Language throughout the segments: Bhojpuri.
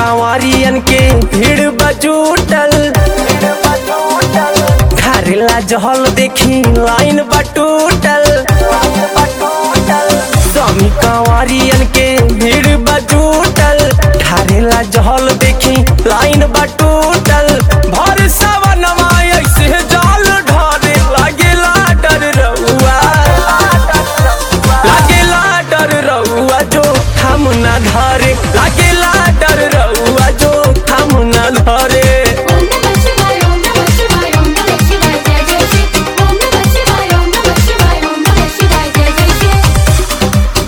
कांवरियन के भीड़ बजूटल ढारेला जहल देखी लाइन बटूटल स्वामी कांवरियन के भीड़ बजूटल ढारेला जहल देखी लाइन बटूटल भर सवनवा ऐसे जाल ढारे लागेला डर रउआ लागेला डर रउआ जो हम न धरे लागेला डर रउआ जो हम न धरे ओम नमः शिवाय ओम नमः शिवाय ओम नमः शिवाय जय जय शिव ओम नमः शिवाय ओम नमः शिवाय ओम नमः शिवाय जय जय शिव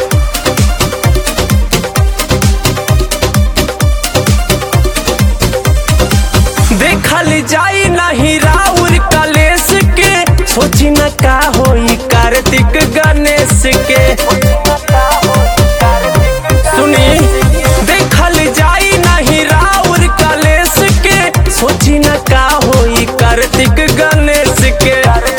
देखल जाई नहीं राउर कलेश के सोची न का होई कार्तिक गणेश के सुनी देखल जाई नहीं राउर कलेश के सोची न का होई कार्तिक गणेश के